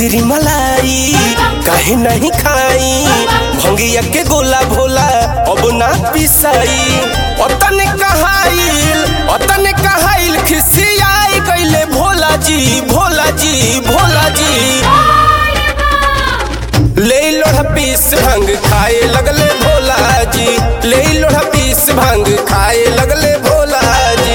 मिश्री मलाई काहे नहीं खाई भंगिया के गोला भोला अब ना पिसाई अतने कहाइल अतने कहाइल खिसियाई गईले भोला जी भोला जी भोला जी ले लोढ़ा पीस भंग खाए लगले भोला जी ले लोढ़ा पीस भंग खाए लगले भोला जी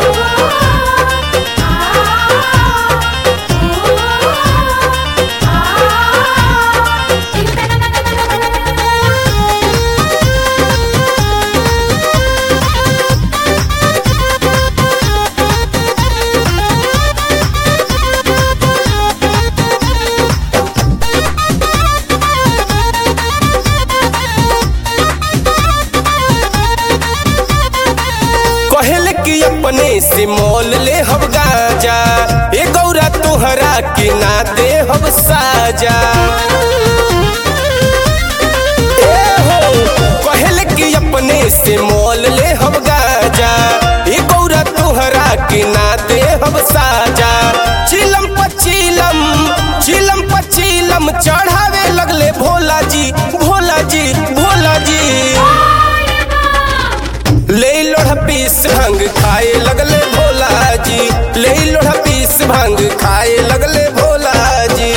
कहल कि अपने से मोल ले हम गाजा ए गौरा तोहरा के ना दे हम साजा ए हो कहल कि अपने से मोल ले हम गाजा ए गौरा तोहरा के ना दे हम साजा चिलम पचीलम चिलम पचीलम चढ़ावे लगले भोला जी भोला जी भोला जी ले लोढ़ा पीस भंग खाए लगले भोला जी ले लोढ़ा पीस भंग खाए लगले भोला जी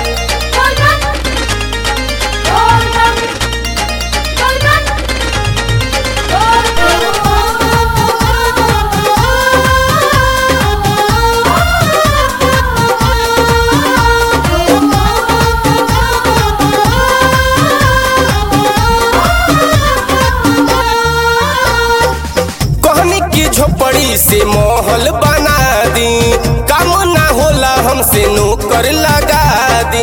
कहनी की झोपड़ी से महल बना दी काम ना होला हमसे नौकर लगा दी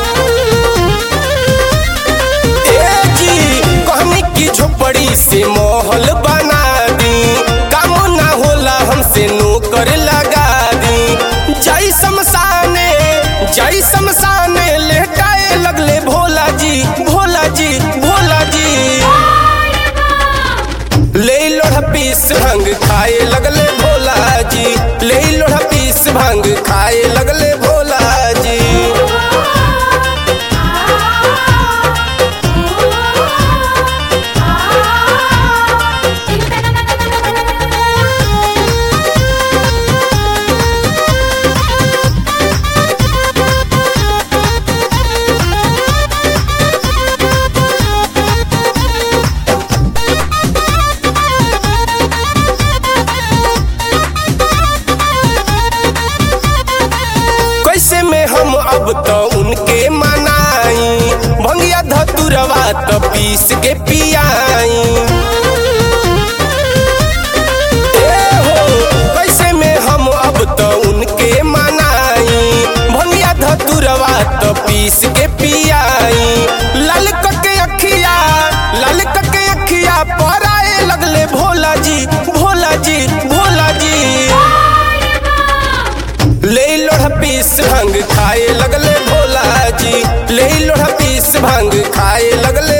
ए जी कहनी की झोपड़ी से महल बना दी काम ना होला हमसे नौकर लगा दी जय शमशाने जय शमशाने लेटाए लगले भोला जी भोला जी भोला जी ले लोढ़ा पीस भंग खाए लगले भोला जी ले लोढ़ा पीस भंग खाए लगले भोला जी कैसे में हम अब तो उनके मनाई भंगिया धतुरवा तो पीस के पियाई ए हो कैसे में हम अब तो उनके मनाई भंगिया धतुरवा तो पीस के पियाई लाल के अखिया लाल के अखिया पराए लगले भोला जी भोला जी भोला जी ले लोढ़ा पीस भंग खाए लगले भोला जी ले लोढ़ा पीस भंग खाए लगले